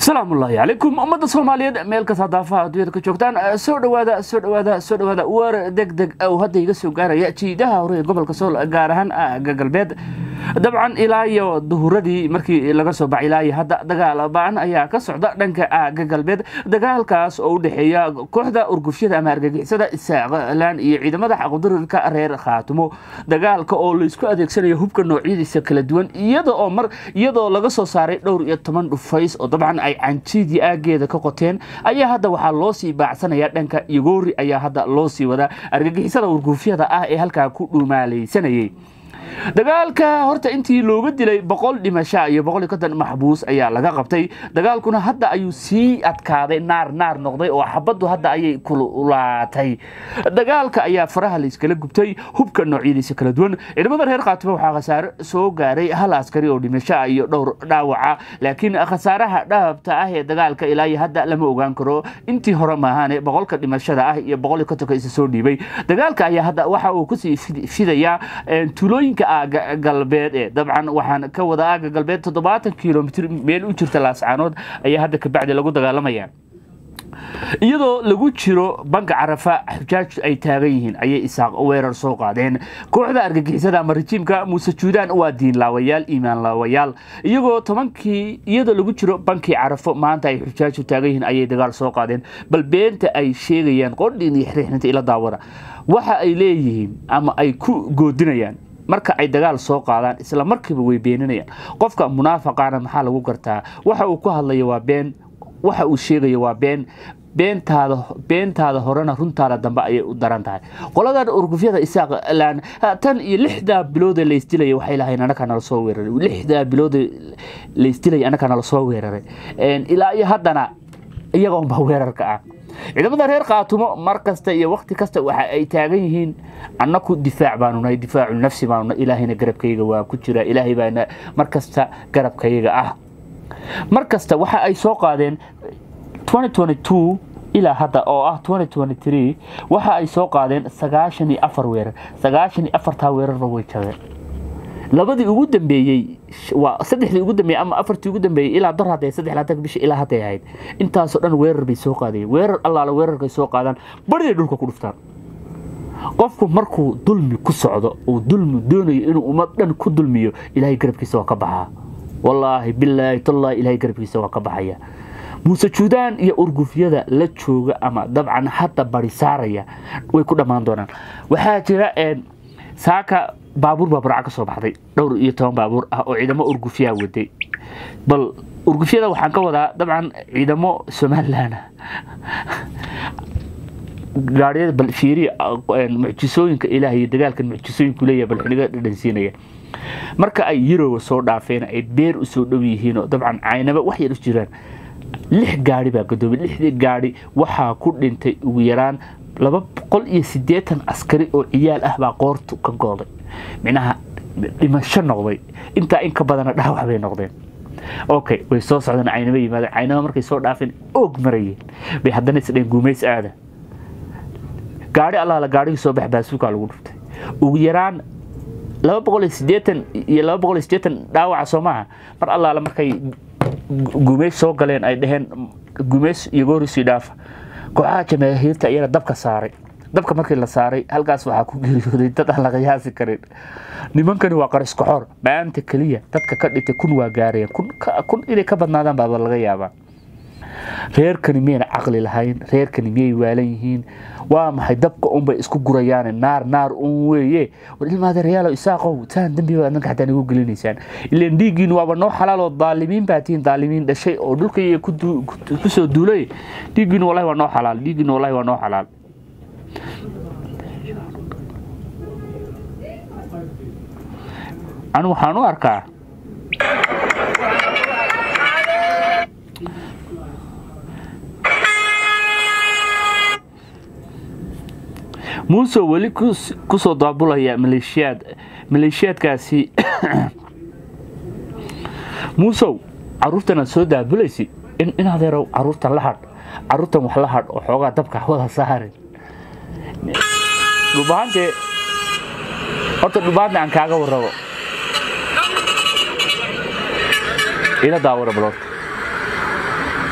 asalaamu ullaahi calaykum ummadda soomaaliyeed meel kasta daafaha adduunyada ka joogtaan soo dhawaada soo dhawaada soo dhawaada war deg deg ow hadda iga soo gaaraya jiidaha hore ee gobolka sool gaar ahaan aaga galbeed dabcan ilaa iyo duhuradii markii laga soo baxay ilaa iyo hadda dagaal ba-an ayaa ka socda dhanka aaga galbeed dagaalkaas oo u dhexeeya kooxda urgufyada ama argagixisada isaaqlaan iyo ciidamada xaqdurirka reer khaatumo dagaalka oo laisku adeegsanayo hubka noocyadiisa kala duwan iyadoo mar iyadoo laga soo saaray dhowr iyo toban dhufays oo dabcan ay canjiidii aageeda ka qoteen ayaa hadda waxaa loo sii baacsanaya dhanka igoori ayaa hadda loo sii wadaa argagixisada urgufyada ah ee halkaa ku dhumaalaysanayay dagaalka horta intii looga dilay boqol dhimasha iyo boqol iyo konton maxbuus ayaa laga qabtay dagaalkuna hadda ayuu sii adkaaday naar naar noqday oo xabaddu hadda ayay kululaatay dagaalka ayaa faraha layskala gubtay hubka noocyadiisa kala duwan ciidamada reer khaatimo waxaa khasaare soo gaaray hal askari oo dhimasho iyo dhowr dhaawaca laakiin khasaaraha dhaabta ah ee dagaalka ilaa iyo hadda lama ogaan karo intii hore maahaane boqolka dhimashada ah iyo boqol iyo kontonka isa soo dhiibay dagaalka ayaa hadda waxa uu kusii fidayaa tuulooyinka aaga galbeed ee dabcan waxaan ka wada aaga galbeed toddobaatan kilomitr meel u jirta laascaanood ayaa hadda kabacdi lagu dagaalamaya iyadoo lagu jiro banka carafa xujaaj ay taagan yihiin ayay isaaq weerar soo qaadeen kooxda argagixisada ama rajiimka muuse juudaan waa diin laawayaal iimaan laawayaal iyagoo tobankii iyadoo lagu jiro bankii carafo maanta ay xujaaju taagan yihiin ayay dagaal soo qaadeen bal beenta ay sheegayaan qodhiin iyo xiriixinta ila daawada waxa ay leeyihiin ama ay ku goodinayaan marka ay dagaal soo qaadaan isla markiiba way beeninayaan qofka munaafaqaana maxaa lagu gartaa waxa uu ku hadlayo waa been waxa uu sheegayo waa been beentaada beentaada horena runtaada dambe ayay u daran tahay qoladan urgufyada isaaqlaan tan iyo lixdaa biloodee laysdilaya waxay lahayn anakaa nala soo weeraray lixdaa biloodee laysdilaya anakaa nala soo weeraray ilaa iyo haddana iyaga unbaa weerarka ah ciidamada reer khaatumo mar kasta iyo wakti kasta waxa ay taagan yihiin annaku difaac baanu nahay difaacu nafsi baanu nahay ilaahayna garabkayga waa ku jira ilaahay baana mar kasta garabkayaga ah mar kasta waxa ay soo qaadeen ilaa hadda oo ah waxa ay soo qaadeen sagaashan iyo afar weerar sagaashan iyo afartaa weerarba way jabeen labadii ugu dambeeyey waa saddexdii ugu dambeeyey ama afartii ugu dambeeyey ilaa dar hadday saddex laatan bisha ilaa hadday ahayd intaasoo dhan weerar bay soo qaadayeen weerar allaale weerarkay soo qaadaan bariday dhulka ku dhuftaan qofku markuu dulmi ku socdo uu dulmi doonayo inuu ummad dhan ku dulmiyo ilaahay garabkiisa waa ka baxaa wallaahi bilaahi tallaahi ilaahay garabkiisa waa ka baxaya muuse juudaan iyo urgufyada la jooga ama dabcan hadda bari saaraya way ku dhammaan doonaan waxaa jira saaka baabuur baa burca ka soo baxday dhowr iyo toban baabuur ah oo ciidamo urgufyaa waday bal urgufyada waxaan ka wadaa dabcan ciidamo somalilan gaadhiyada bal fiiri mucjisooyinka ilaah iyo dagaalkan mucjisooyinku leeyahay bal xiniga dhadhansiinaya marka ay yuroba soo dhaafeen ay beer u soo dhow yihiin oo dabcan caynaba wax yar u jiraan lix gaari baa gadoobay lixdii gaari waxaa ku dhintay ugu yaraan laba boqol iyo siddeetan askari oo ciyaal ah baa qoortu ka gooday micnaha dhimasho noqday intaa in ka badana dhaawac bay noqdeen okay way soo socdeen caynaba yimaadeen caynaba markay soo dhaafeen oog marayeen bay haddana isdheen guumays aada gaari allaala gaarigii soo bax baasuukaa lagu dhuftay ugu yaraan laba boqol iyo siddeetan iyo laba boqol iyo siddeetan dhaawaca soo maaha mar allaala markay gumeys soo galeen ay dhaheen gumeys iyo goorisii dhaafa kooxaha jamaahiirta iyana dabka saaray dabka markii la saaray halkaas waxaa ku geeriyooday dad aan la qiyaasi karin nimankani waa qariskoxor maanta keliya dadka ka dhintay kun waa gaareen kun inay ka badnaadaan baaba laga yaabaa reerkani miyayna caqli lahayn reerkani miyay waalan yihiin waa maxay dabka unbay isku gurayaane naar naar un weeye war ilmaadeerayaalo isaaqow taan dembi baad nanka xataa nagu gelinaysaan ilaan dhiiggiin waaba noo xalaaloo daalimiin baa tihiin daalimiin dhashay oo dhulkaiyo ku soo duulay dhiiggiin wallahi waa noo xalaal dhiiggiin wallahi waa noo xalaal anu waxaan u arkaa muuse weli kusoo daabulaya maleeshiyaad maleeshiyaadkaasi muusow caruurtanaad soo daabulaysid in adeerow caruurtan la hadh caruurtan wax la hadh oo xoogaa dabka wada saarin dhubaante horta dhubaante aan kaaga warrabo ila daawara baloorta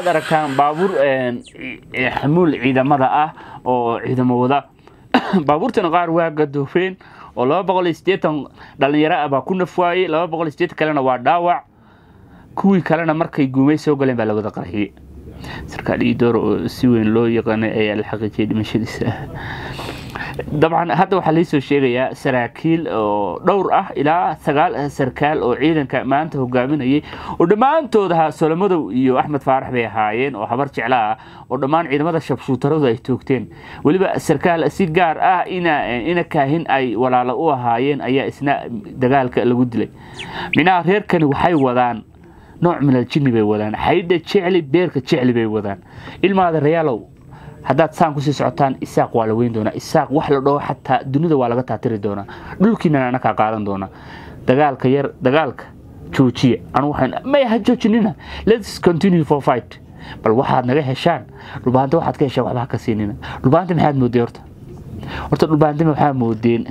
aragtaan baabuur xamuul ciidamada ah oo ciidamo wada baabuurtana qaar waa gadoofeen oo laba boqol iyo siddeetan dhalinyaro ah baa ku nafwaayey laba boqol iyo siddeetan kalena waa dhaawac kuwii kalena markay guumay soo galeen baa la wada qarxiyey sarkaal iidoor oo si weyn loo yaqaanay ayaa la xaqiijiyay dhimashadiisa dabcan hadda waxaa laisoo sheegayaa saraakiil oo dhowr ah ilaa sagaal sarkaal oo ciidanka maanta hogaaminayay oo dhammaantood ahaa solomadow iyo axmed faarax bay ahaayeen oo habar jecla ah oo dhammaan ciidamada shabshuutaradu ay toogteen weliba sarkaal si gaar ah ina kaahin ay walaalo u ahaayeen ayaa isna dagaalka lagu dilay minaha reerkani waxay wadaan nooc minal jinni bay wadaan xaydha jecli beerka jecli bay wadaan ilmaada rayaalow haddaad saan kusii socotaan isaaq waa la weyn doonaa isaaq wax la dhaho xataa dunida waa laga taatiri doonaa dhulkiinana anakaa qaadan doonaa dagaalka yar dagaalka joojiya anu waxaan may ha joojinina let's continue for fight bal waxaad naga heshaan dhulbaanta waxaad ka heshaan waxba ha ka siinina dhulbaanta maxaad moodeen horta horta dhulbaanta waxaa moodeen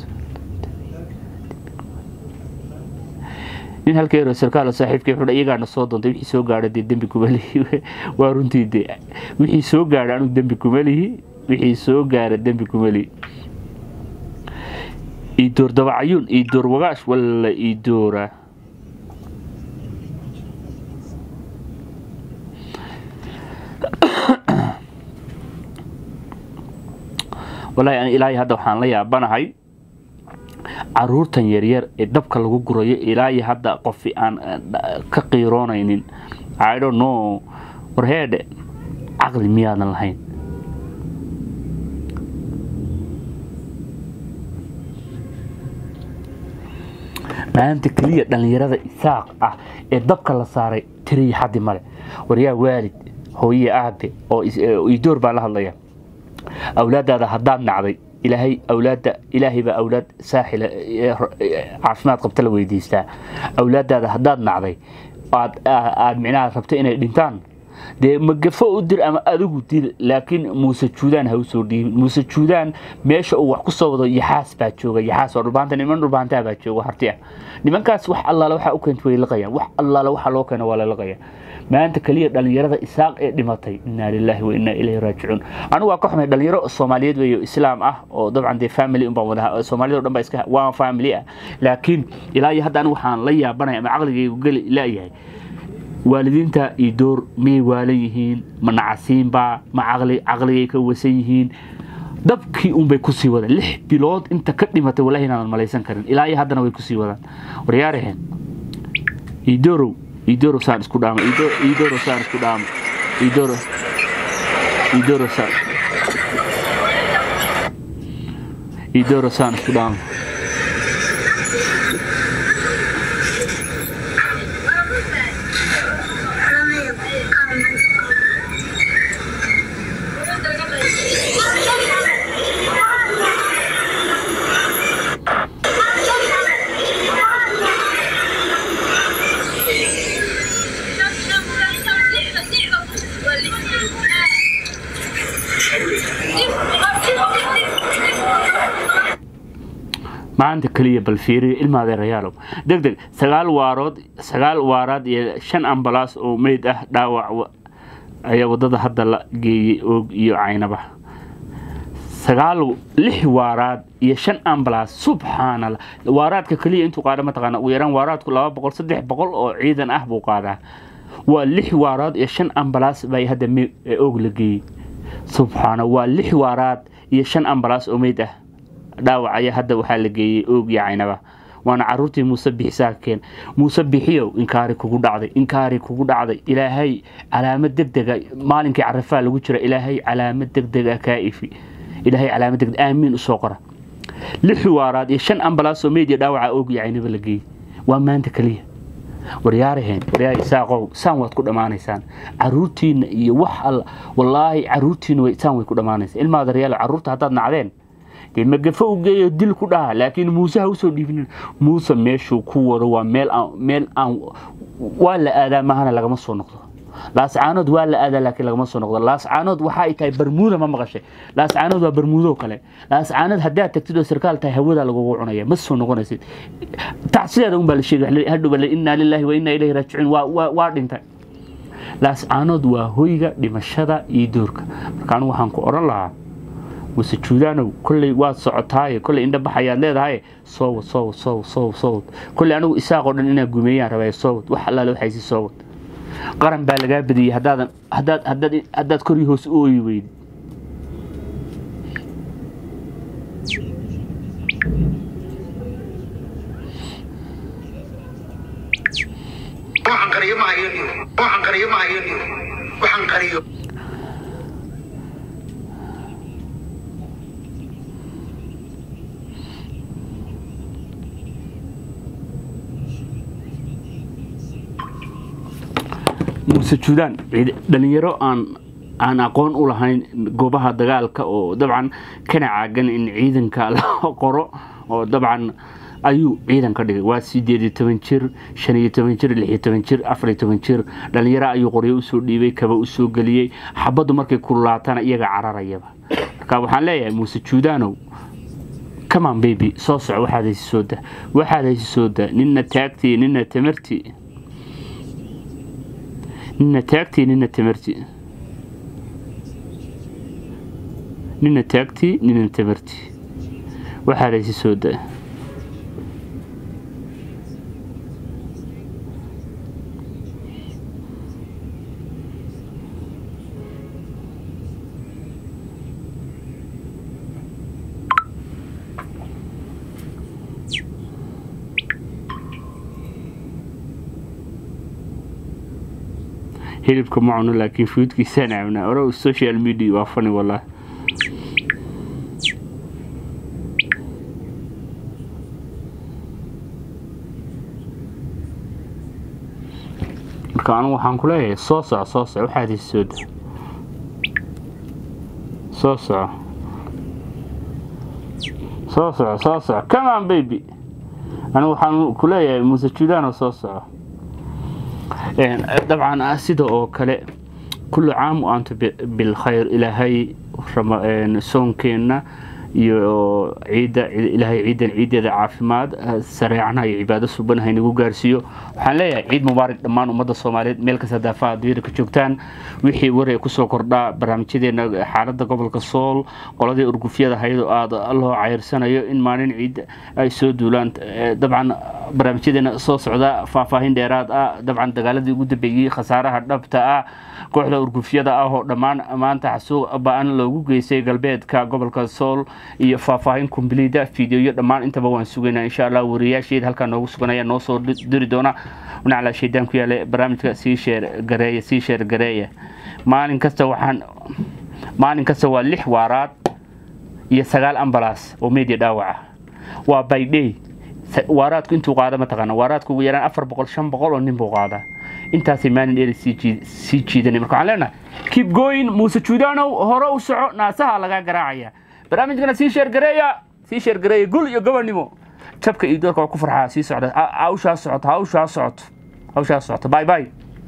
nin halkeero sarkaal saaxiibkay wuxuu iyagaana soo doontay wixii soo gaadha dee dembi kuma lihi waa runtii de wixii soo gaadha anigu dembi kuma lihi wixii soo gaara dembi kuma lihi iidoor dabacayuun iidoor wagaash walla iidoora wallaahi ani ilaahay hadda waxaan la yaabanahay caruurtan yaryar ee dabka lagu gurayo ilaayo hadda qofi aan ka qiiroonaynin idon no warheedhe caqli miyaadan lahayn maanta keliya dhallinyarada isaaq ah ee dabka la saaray tiriya xaddi male waryaa waalid hooye aabe oo idoor baa la hadlaya awlaadaada haddaad nacday ilaahay awlaadda ilaahay baa awlaad saaxila caafimaad qabta la weydiistaa awlaadaada haddaad nacday aad aad micnaha rabto inay dhintaan dee magafo u dir ama adigu dil laakiin muuse juudaan ha u soo dhiibin muuse juudaan meesha uu wax ku soo wado yaxaas baa jooga yaxaas waa dhulbaanta niman dhulbaantaa baa jooga harti ah nimankaas wax allaale waxaa u keenta way liqayaan wax allaale waxaa loo keena waa la liqayaa maanta keliya dhallinyarada isaaq ee dhimatay inaa lilaahi wa inaa ilayhi raajicuun anigu waa ka xumay dhalinyaro soomaaliyeed weeyo islaam ah oo dabcan dee family un baan wada soomaaliyada o dhan baa iska waa family ah laakiin ilaa iyo hadda anigu waxaan la yaabanaya ama caqligaygu geli laayahay waalidiinta iyo door miyay waalan yihiin ma nacasiinbaa ma caqli caqligay ka wasan yihiin dabkii unbay kusii wadaan lix bilood inta ka dhimatay wallahi inaadan malaysan karin ilaa iyo haddana way kusii wadaan waryaaraheen idoorow idoro saan isku dhaamo idoro saan isku dhaamo idoro idoro saan idoro saan isku dhaamo maanta keliya bal fiiriyo ilmaadeerayaalow deg deg sagaal waarood sagaal waaraad iyo shan ambalaas oo meyd ah dhaawac ayaa wadada hadda la geeyey oog iyo caynaba sagaal lix waaraad iyo shan ambalaas subxaanallah waaraadka keliya intuu qaada mataqaana ugu yaraan waaraadku laba boqol saddex boqol oo ciidan ah buu qaadaa waa lix waaraad iyo shan ambalaas baa hadda oog la geeyey subxaana waa lix waaraad iyo shan ambalaas oo meyd ah dhaawac ayaa hadda waxaa la geeyey oog iyo caynaba waana caruurtii muuse bixisaa keen muuse bixiyow inkaari kugu dhacday inkaari kugu dhacday ilaahay calaamad degdega maalinkii carafaa lagu jira ilaahay calaamad degdega kaa ifi ilaahay calaamad degdeg aamiin usoo qora lix waaraad iyo shan ambalaas oo meyd iyo dhaawaca oog iyo caynaba la geeyey waa maanta keliya waryaaraheen waryaar isaaqow saan waad ku dhammaanaysaan caruurtiina iyo wax alla wallaahi caruurtiina saan way ku dhammaanaysaa ilmaada reyaalo caruurta haddaad nacdeen dee magafo u geeyo dil ku dhaha laakiin muuse ha usoo dhiibinin muuse meeshuu ku wado waa meel aan meel aan waa la aadaa mahana lagama soo noqdo laascaanood waa la aadaa laakiin lagama soo noqdo laascaanood waxa ay tahay barmuuda ma maqashay laascaanood waa barmuudo kale laascaanood haddaad tagtid oo sarkaal tahay hawada lagugu cunaya ma soo noqonaysid tacsideeda unbaa la sheegay hadhow innaa lilaahi wa innaa ilayhi raajicuun waa waa dhintay laascaanood waa hoyga dhimashada iyo doorka marka anigu waxaan ku odhan lahaa muse juudaanow kolley waad socotaaye kolley indhabax ayaad leedahay soowad soowad soowad soowad soowad kolley anigu isaaqoo dhan inaa gumeeyaan rabaya soowad wax allaale waxaysi soowad qaran baa lagaa badiyey haddaadan haddaad haddaad haddaad kor iyo hoos u ooyi weydi waxaan qariyo ma hayo niyo waxaan qariyo ma hayo niyo waxaan qariyo muuse juudaan dhalinyaro aan aan aqoon u lahayn goobaha dagaalka oo dabcan kana caagan in ciidanka la qoro oo dabcan ayuu ciidan ka dhigay waa sideed iyo toban jir shan iyo toban jir lix iyo toban jir afar iyo toban jir dhalinyaro ayuu qoryo usoo dhiibay kaba usoo geliyey xabaddu markay kululaatana iyaga cararayaba marka waxaan leeyahay muuse juudaanow kaman baby soo soco waxaad haysi soo da waxaad haysi soo da nina taagtii nina tamartii nina taagtii nina tamartii nina taagtii nina tamartii waxaad haysi soo da hilibka ma cuno laakiin fuudkiisaan cabnaa ore social media waa fani wallahi marka anigu waxaan ku leeyahay soo soco soo soco waxaad hesi soo da soo soco soo soco soo soco come on baby anigu waxaan ku leeyahay muuse judaano soo soco dabcan sida oo kale kullu caam u antu bilkhayr ilaahay soonkeenna iyo ciidda ilaahay ciidan ciideeda caafimaad sareecana iyo cibaado suban haynagu gaarsiiyo waxaan leeyahay ciid mubaarak dhammaan ummadda soomaaliyeed meel kasta daafaha adduunyada ka joogtaan wixii waree kusoo kordhaa barnaamijyadeena xaaladda gobolka sool qoladii urgufyada hayadoo aada loo cayrsanayo in maalin ciid ay soo duulaan dabcan barnaamijyadeena soo socda faahfaahin dheeraad ah dabcan dagaaladii ugu dambeeyey khasaaraha dhabta ah kooxda urgufyada ah oo dhammaan maanta xasuuq ba-an loogu geystay galbeedka gobolka sool iyo faahfaahin kombliida fideoyo dhammaan intaba waan sugaynaa insha allah wariyaasheed halkaa noogu sugan ayaa noo soo diri doona nacla shaydaan ku yaale barnaamijka sii sheer gareeya sii sheer gareeya maalin kasta waxaan maalin kasta waa lix waaraad iyo sagaal ambalaas oo media dhaawaca waa baydhey waaraadku intuu qaada mataqaana waaraadku ugu yaraan afar boqol shan boqol oo nin buu qaadaa intaasay maalin dheeri sii jiidanay marka waxaan leenahay keep going muuse juudaanow hore u soco naasaha lagaa garaacaya barnaamijkana sii sheergareeya sii sheergareeya gul iyo gobonnimo jabka iyo doorka waa ku farxaa sii socda hawshaa socoto hawshaa socoto hawshaa socoto bye bye